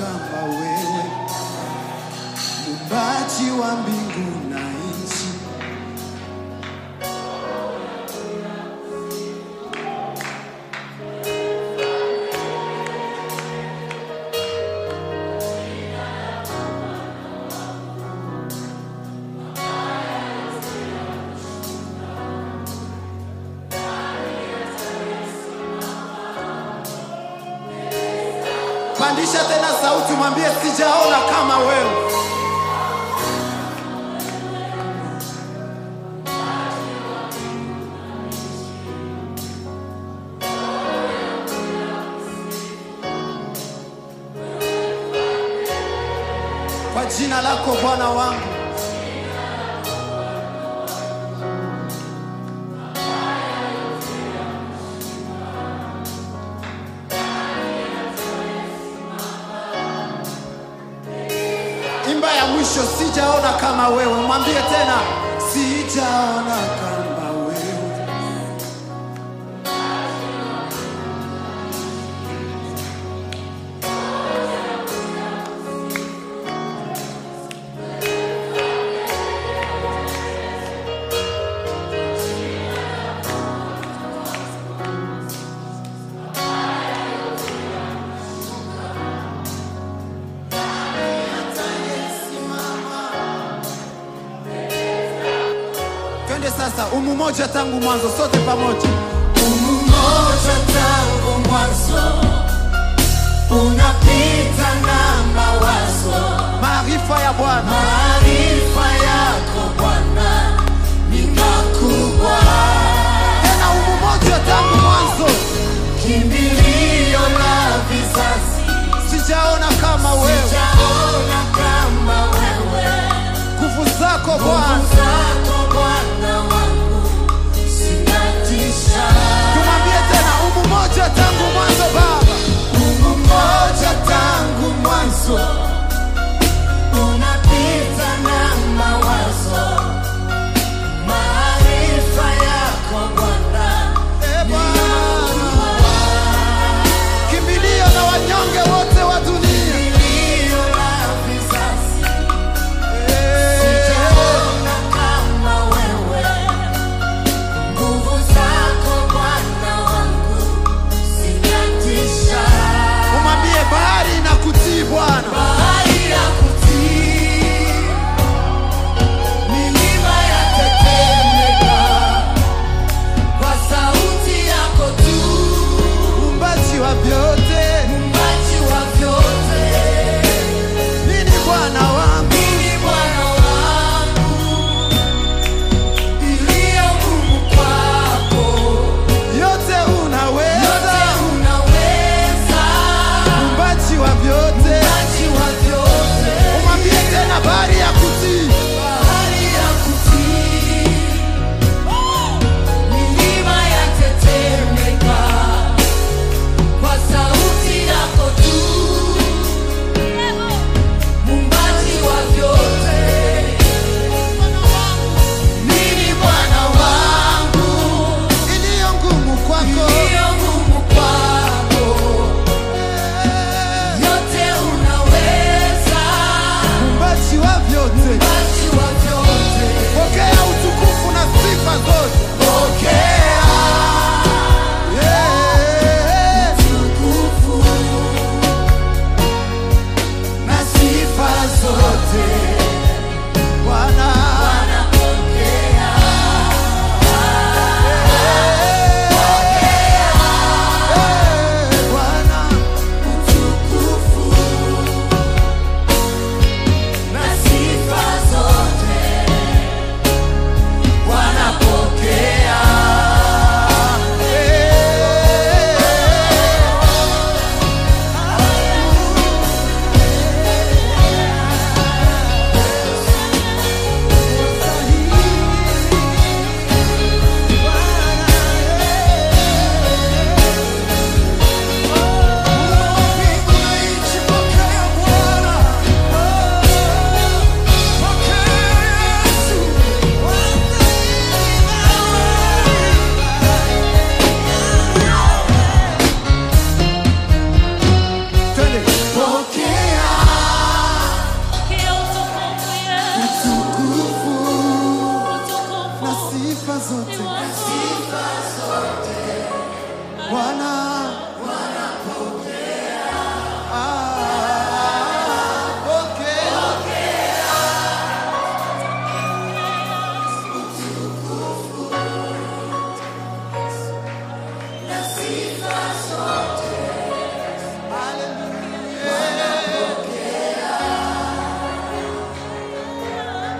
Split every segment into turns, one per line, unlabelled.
kama wewe, muumbaji wa mbingu na nchi. Pandisha tena sauti, mwambie sijaona kama wewe. Kwa jina lako Bwana wangu, imba ya mwisho, sijaona kama wewe. Mwambie tena, sijaona kama wewe. Twende sasa, umu moja tangu mwanzo, sote pamoja.
Umoja tangu mwanzo unapita na mawazo,
Maarifa ya Bwana
maarifa yako Bwana ni makubwa,
tena, umu moja tangu mwanzo,
kimbilio la vizazi.
sijaona kama wewe.
Sijaona kama wewe,
Nguvu zako Bwana,
nguvu zako Bwana wangu zinatisha.
tumwambie tena, umu moja tangu mwanzo Baba,
Mungu mmoja tangu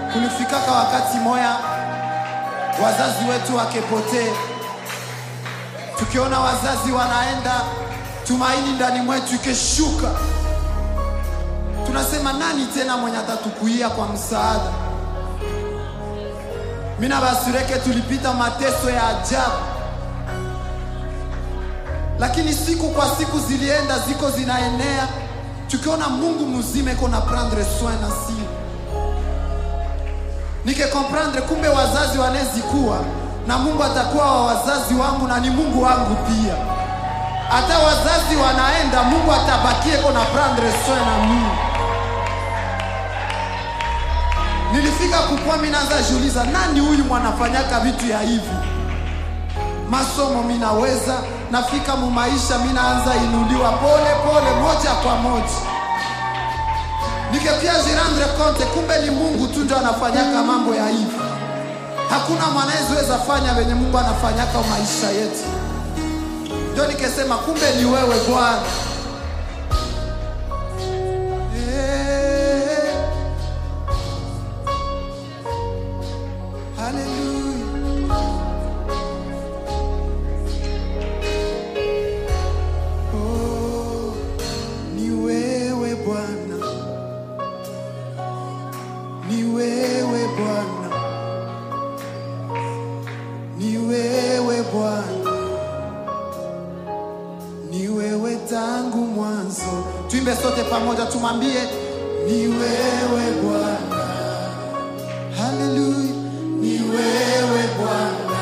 kulifikaka wakati moya wazazi wetu wakepotee, tukiona wazazi wanaenda, tumaini ndani mwetu ikeshuka, tunasema nani tena mwenye atatukuia kwa msaada? Mina basureke tulipita mateso ya ajabu, lakini siku kwa siku zilienda ziko zinaenea, tukiona Mungu mzima iko na prendre soin na si nike comprendre, kumbe wazazi wanezikuwa na Mungu atakuwa wa wazazi wangu na ni Mungu wangu pia. Hata wazazi wanaenda, Mungu atabakie iko na prendre soin na mimi. Nilifika kukua, mimi naanza jiuliza, nani huyu mwanafanyaka vitu ya hivi? Masomo minaweza, nafika mu maisha, mimi naanza inuliwa pole pole, moja kwa moja, nikepia jirandre konte, kumbe ni Mungu tu ndio anafanyaka mambo ya hivi. Hakuna mwanaezeweza fanya venye Mungu anafanyaka maisha yetu. Ndio nikesema kumbe ni wewe Bwana. Eh. Hallelujah. Oh, ni wewe Bwana, ni wewe Bwana, ni wewe Bwana, ni wewe tangu mwanzo. Tuimbe sote pamoja, tumwambie ni wewe Bwana. Haleluya, ni wewe Bwana.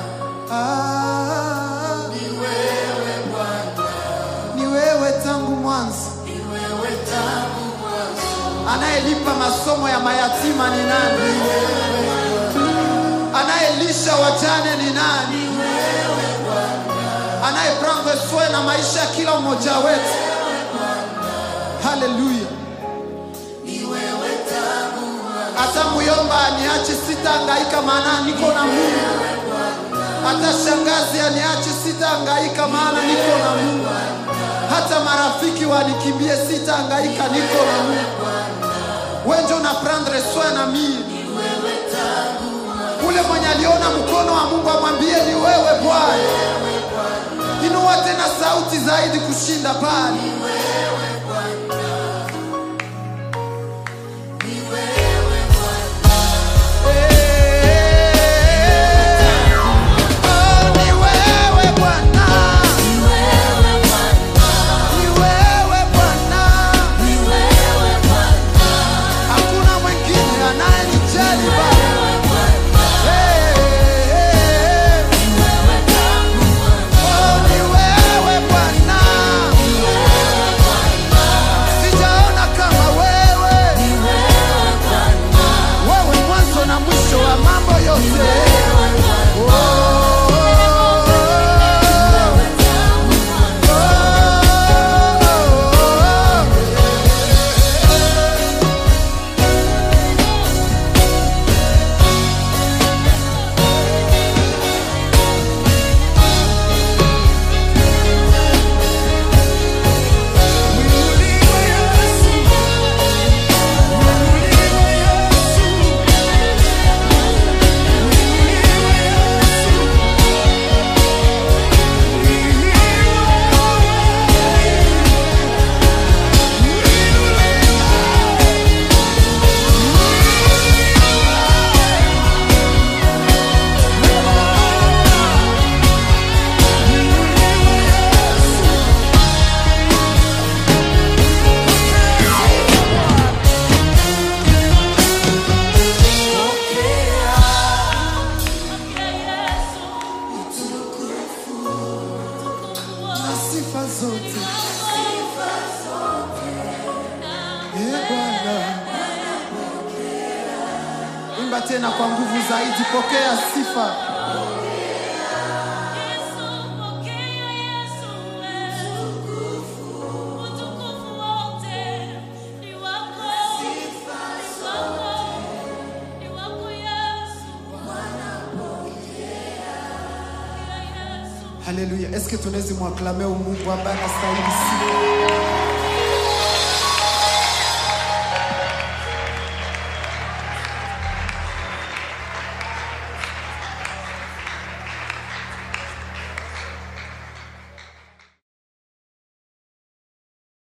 Ah, ni wewe Bwana, ni wewe tangu mwanzo. Anayelipa masomo ya mayatima ni nani? Anayelisha wajane ni nani? Anayeprendre soin na maisha ya kila mmoja wetu. Haleluya. Hata muyomba aniache, sitahangaika, maana niko na Mungu. Hata shangazi aniache, sitahangaika, maana niko na Mungu. Hata marafiki wanikimbie, sitahangaika, niko na Mungu. Wewe ndio una prendre soin na mimi. Ule mwenye aliona mkono wa Mungu amwambie ni wewe Bwana. Inua tena sauti zaidi kushinda pale. Oh, ni wewe Bwana. Ni wewe Bwana. Hakuna mwingine anayenijali Baba. Hey, hey, hey. Oh, ni wewe Bwana. Sijaona kama wewe. Wewe mwanzo na mwisho wa mambo yote. Oh, oh, oh, oh. na sifa zote Eh, Bwana. Imba tena kwa nguvu zaidi, pokea sifa. Haleluya! Eske tunaweza mwaklame Mungu ambaye anastahili sifa?